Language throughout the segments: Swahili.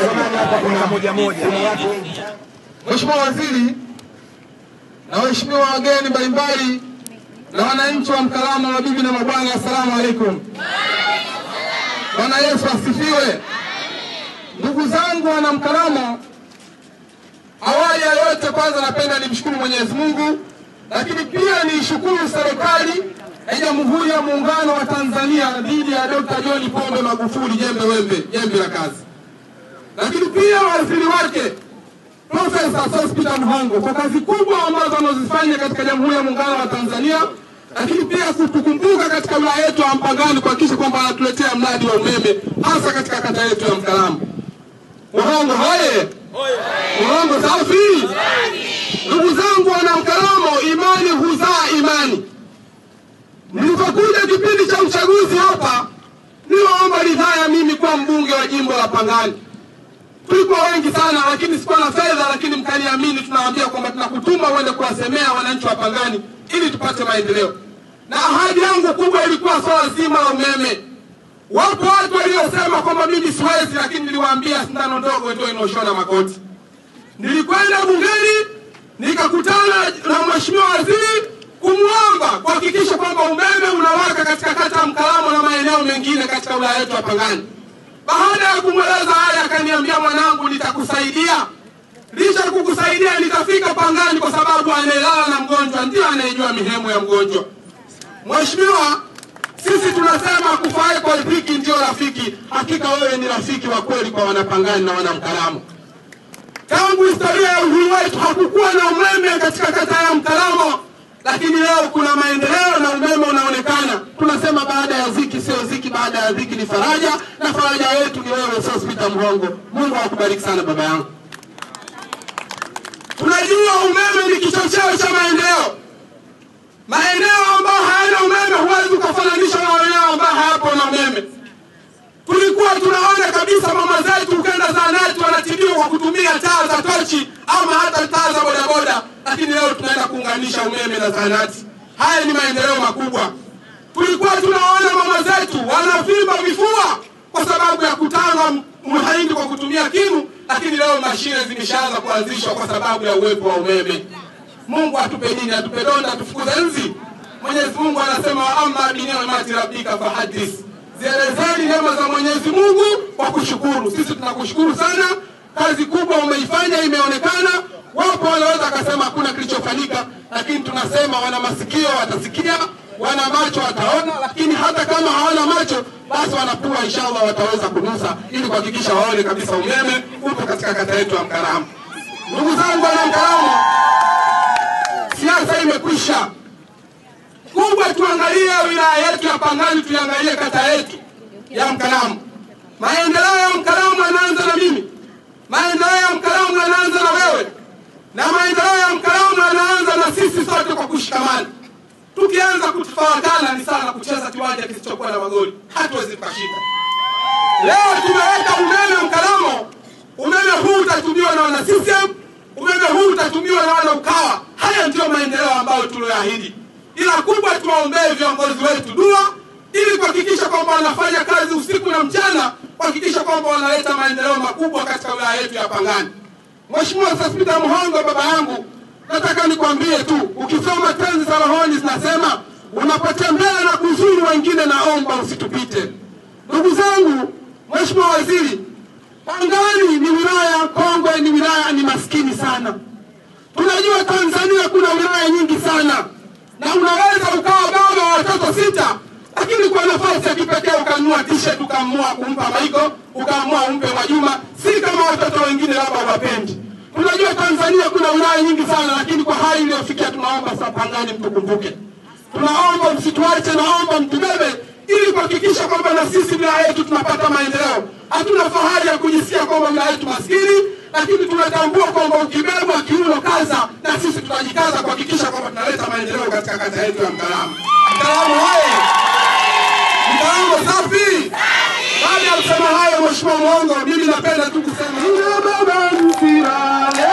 moja moja. Mheshimiwa Waziri na waheshimiwa wageni mbalimbali na wananchi wa Mkalama, mabibi na mabwana, assalamu alaikum. Bwana Yesu asifiwe. Ndugu zangu wana Mkalama, awali ya yote, kwanza napenda nimshukuru Mwenyezi Mungu, lakini pia niishukuru serikali ya Jamhuri ya Muungano wa Tanzania dhidi ya Dr. John Pombe Magufuli, jembe wembe, jembe la kazi, lakini pia waziri wake Profesa Sospeter Mhongo kwa kazi kubwa ambazo anazifanya katika Jamhuri ya Muungano wa Tanzania, lakini pia kutukumbuka katika wilaya yetu ya Mpangani kuhakikisha kwamba anatuletea mradi wa umeme hasa katika kata yetu ya Mkalamo. Mhongo hoye! Mhongo safi! Ndugu zangu wana Mkalamo, imani huzaa imani. Nilipokuja kipindi cha uchaguzi hapa, niliomba ridhaa ya mimi kuwa mbunge wa jimbo la Pangani tulikuwa wengi sana, lakini sikuwa na fedha, lakini mkaniamini, tunawaambia kwamba tunakutuma uende kuwasemea wananchi wa Pangani ili tupate maendeleo. Na ahadi yangu kubwa ilikuwa swala zima la umeme. Wapo watu waliosema kwamba mimi siwezi, lakini niliwaambia sindano ndogo ndio inaoshona makoti. Nilikwenda bungeni nikakutana na mheshimiwa waziri kumwomba kuhakikisha kwamba umeme unawaka katika kata ya Mkalamo na maeneo mengine katika wilaya yetu ya Pangani. Baada ya kumweleza haya, akaniambia mwanangu, nitakusaidia. Licha ya kukusaidia, nitafika Pangani kwa sababu anayelala na mgonjwa ndiyo anayejua mihemo ya mgonjwa. Mheshimiwa, sisi tunasema kufae kwa rafiki ndio rafiki. Hakika wewe ni rafiki wa kweli kwa wanapangani na wanamkalamo. Tangu historia ya uhuru wetu hakukuwa na umeme katika kata ya Mkalamo, lakini leo kuna maendeleo na umeme unaonekana. Tunasema baada ya ziki sio ziki, baada ya ziki ni faraja, na faraja yetu ni wewe Sospeter Mhongo. Mungu akubariki sana baba yangu. Tunajua umeme ni kichocheo cha maendeleo. Maeneo ambayo hayana umeme huwezi ukafananisha na maeneo ambayo hayapo na umeme. Tulikuwa tunaona kabisa mama zetu ukenda zahanati wanatibiwa kwa kutumia taa za tochi ama hata taa za bodaboda, lakini leo tunaenda kuunganisha umeme na zahanati. Haya ni maendeleo makubwa. Tulikuwa tunaona mama zetu wanavimba vifua kwa sababu ya kutanga mahindi kwa kutumia kinu, lakini leo mashine zimeshaanza kuanzishwa kwa sababu ya uwepo wa umeme. Mungu atupe nini? Atupe donda, tufukuze nzi? Mwenyezi Mungu anasema wa amma bi ni'mati rabbika fahadis, zielezeni neema za Mwenyezi Mungu kwa kushukuru. Sisi tunakushukuru sana, kazi kubwa umeifanya, imeonekana. Wapo wanaweza akasema hakuna kilichofanyika, lakini tunasema wana masikio watasikia, wana macho wataona, lakini hata kama hawana macho basi wanapua, inshallah wataweza kunusa, ili kuhakikisha waone kabisa umeme upo katika kata yetu ya Mkaramo. Ndugu zangu wana Mkaramo, siasa imekwisha. Kubwa tuangalie wilaya yetu ya Pangani, tuiangalie kata yetu ya Mkaramo. Maendeleo ya Mkaramo yanaanza na mimi, maendeleo ya Mkaramo yanaanza na wewe, na maendeleo ya Mkaramo yanaanza na sisi sote kwa kushikamana. Tukianza kutofautana ni sana kucheza kiwanja kisichokuwa na magoli, hatuwezi tukashinda. Leo tumeweka umeme Mkaramo, umeme huu utatumiwa na wana CCM, umeme huu utatumiwa na wana Ukawa. Haya ndiyo maendeleo ambayo tulioahidi, ila kubwa tuwaombee viongozi wetu dua ili kuhakikisha kwamba wanafanya kazi usiku na mchana kuhakikisha kwamba wanaleta maendeleo makubwa katika wilaya yetu ya Pangani. Mheshimiwa Sospeter Mhongo, baba yangu, nataka nikwambie tu, ukisoma tenzi za rohoni zinasema unapotembea na kuzuru wengine, naomba usitupite. Ndugu zangu, Mheshimiwa Waziri, Pangani ni wilaya kongwe, ni wilaya ni maskini sana. Tunajua Tanzania kuna wilaya nyingi sana, na unaweza ukawa baba wa watoto sita, lakini kwa nafasi ya kipekee ukanunua t-shirt ukaamua kumpa Maiko, ukaamua umpe Mwajuma, si kama watoto wengine labda wapendi. Tunajua Tanzania kuna wilaya nyingi sana, lakini kwa hali iliyofikia, tunaomba sasa Pangani mtukumbuke, tunaomba msituache, naomba mtubebe ili kuhakikisha kwamba na sisi wilaya yetu tunapata maendeleo. Hatuna fahari ya kujisikia kwamba wilaya yetu maskini, lakini tunatambua kwamba ukibebwa kiuno kaza, na sisi tutajikaza kuhakikisha kwamba tunaleta maendeleo katika kata yetu ya Mkalamo. Mkalamo haye, Mkalamo safi. Baada ya kusema hayo, Mheshimiwa Mwongo, mimi napenda tu kusema ina baba msilale,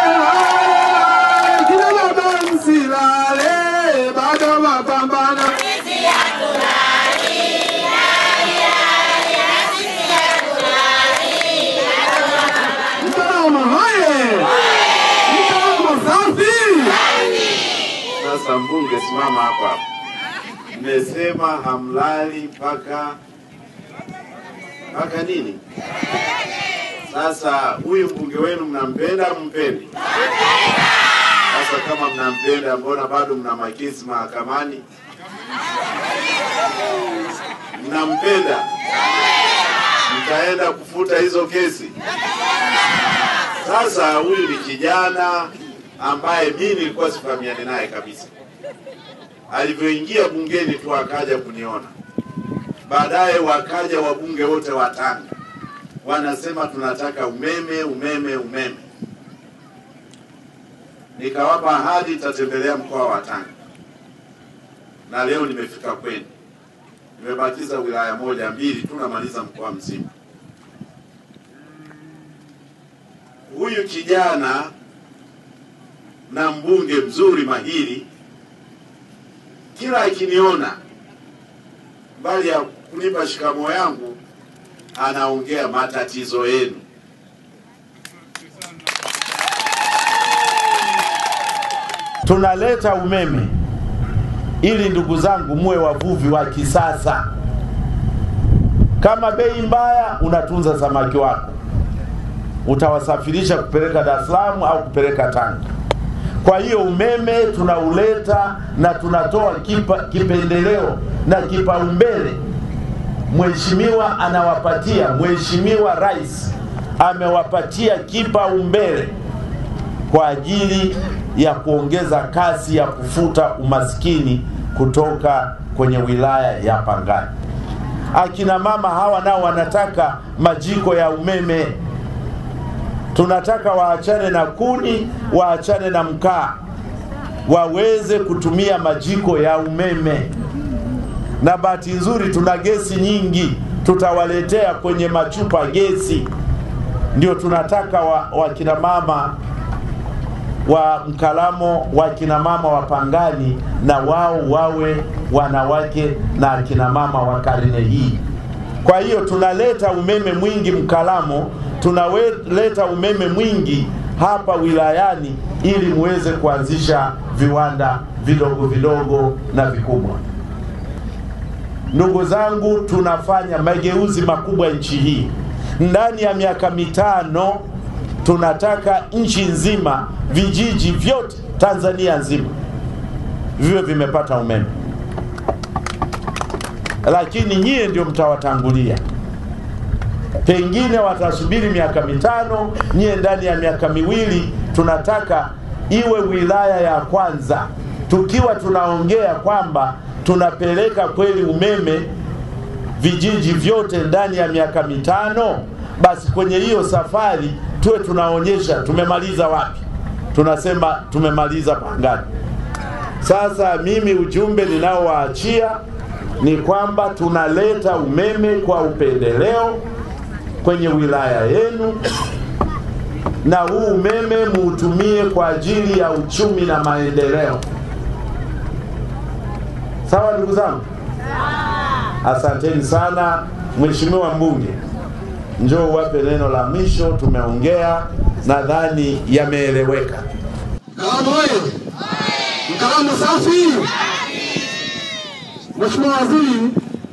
kina baba msilale, bado mapambano Mheshimiwa mbunge, simama hapa hapa. Mmesema hamlali mpaka mpaka nini? Sasa huyu mbunge wenu mnampenda, mpendi? Sasa kama mnampenda, mbona bado mna makesi mahakamani? Mnampenda, mtaenda kufuta hizo kesi. Sasa huyu ni kijana ambaye mimi nilikuwa sifahamiani naye kabisa. Alivyoingia bungeni tu akaja kuniona, baadaye wakaja wabunge wote wa Tanga wanasema tunataka umeme, umeme, umeme. Nikawapa ahadi nitatembelea mkoa wa Tanga, na leo nimefika kwenu. Nimebakiza wilaya moja mbili tu, namaliza mkoa mzima. Huyu kijana na mbunge mzuri mahiri, kila akiniona, mbali ya kunipa shikamo yangu, anaongea matatizo yenu. Tunaleta umeme ili ndugu zangu muwe wavuvi wa kisasa. Kama bei mbaya, unatunza samaki wako, utawasafirisha kupeleka Dar es Salaam au kupeleka Tanga. Kwa hiyo umeme tunauleta na tunatoa kipa, kipendeleo na kipaumbele. Mheshimiwa anawapatia, Mheshimiwa Rais amewapatia kipaumbele kwa ajili ya kuongeza kasi ya kufuta umaskini kutoka kwenye wilaya ya Pangani. Akina mama hawa nao wanataka majiko ya umeme. Tunataka waachane na kuni, waachane na mkaa, waweze kutumia majiko ya umeme. Na bahati nzuri tuna gesi nyingi, tutawaletea kwenye machupa gesi. Ndio tunataka wakina wa mama wa Mkalamo, wakina mama wa Pangani na wao wawe wanawake na akina mama wa karne hii. Kwa hiyo tunaleta umeme mwingi Mkalamo, tunaleta umeme mwingi hapa wilayani ili muweze kuanzisha viwanda vidogo vidogo na vikubwa. Ndugu zangu, tunafanya mageuzi makubwa nchi hii. Ndani ya miaka mitano tunataka nchi nzima, vijiji vyote Tanzania nzima viwe vimepata umeme, lakini nyie ndio mtawatangulia. Pengine watasubiri miaka mitano, nyie ndani ya miaka miwili. Tunataka iwe wilaya ya kwanza, tukiwa tunaongea kwamba tunapeleka kweli umeme vijiji vyote ndani ya miaka mitano, basi kwenye hiyo safari tuwe tunaonyesha tumemaliza wapi. Tunasema tumemaliza Pangani. Sasa mimi ujumbe ninaowaachia ni kwamba tunaleta umeme kwa upendeleo kwenye wilaya yenu, na huu umeme muutumie kwa ajili ya uchumi na maendeleo. Sawa ndugu zangu, asanteni sana. Mheshimiwa mbunge, njoo uwape neno la mwisho. Tumeongea, nadhani yameeleweka. Mkalamo oye! Mkalamo safi! Mheshimiwa Waziri,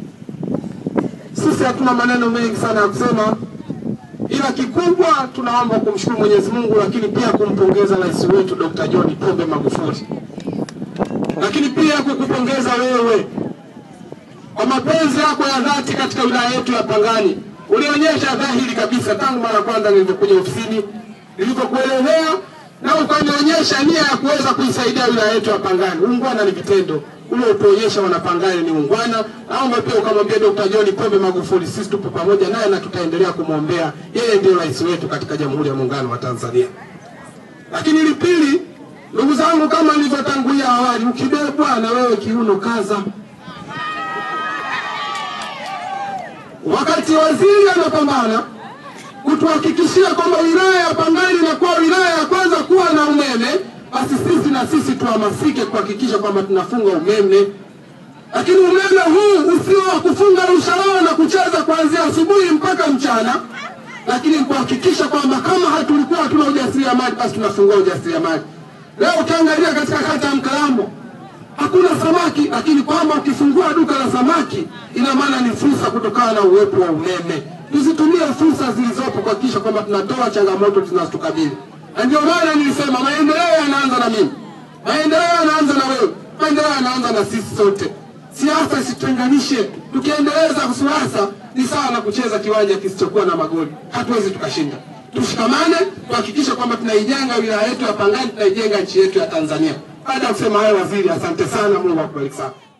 sisi hatuna maneno mengi sana ya kusema, ila kikubwa tunaomba kumshukuru Mwenyezi Mungu, lakini pia kumpongeza rais wetu Dr. John Pombe Magufuli, lakini pia kukupongeza wewe kwa mapenzi yako ya dhati katika wilaya yetu ya Pangani. Ulionyesha dhahiri kabisa tangu mara ya kwanza nilivyokuja ofisini, nilivyokuelezea na ukanionyesha nia ya kuweza kuisaidia wilaya yetu ya Pangani. Ungwana ni vitendo ule utuonyesha wanapangani ni ungwana. Naomba pia ukamwambia Dr. John Pombe Magufuli, sisi tupo pamoja naye na tutaendelea kumwombea. Yeye ndio rais wetu katika Jamhuri ya Muungano wa Tanzania. Lakini li pili, ndugu zangu, kama nilivyotangulia awali, ukibebwa na wewe kiuno kaza. Wakati waziri anapambana kutuhakikishia kwamba wilaya ya Pangani inakuwa wilaya ya kwanza kuwa na umeme, basi sisi na sisi tuhamasike kuhakikisha kwamba tunafunga umeme, lakini umeme huu usio wa kufunga rusharao na kucheza kuanzia asubuhi mpaka mchana, lakini kuhakikisha kwamba kama hatulikuwa hatuna ujasiriamali, basi tunafungua ujasiriamali. Leo ukiangalia katika kata ya Mkalambo hakuna samaki, lakini kwamba ukifungua duka la samaki ina maana ni fursa kutokana na uwepo wa umeme. Tuzitumie fursa zilizopo kuhakikisha kwamba tunatoa changamoto zinazotukabili, na ndio maana nilisema maendeleo yanaanza na mimi, maendeleo yanaanza na wewe, maendeleo yanaanza na sisi sote. Siasa isitutenganishe. Tukiendeleza siasa ni sawa na kucheza kiwanja kisichokuwa na magoli, hatuwezi tukashinda. Tushikamane, tuhakikishe kwamba tunaijenga wilaya yetu ya Pangani, tunaijenga nchi yetu ya Tanzania. Baada ya kusema hayo, waziri, asante sana. Mungu akubariki sana.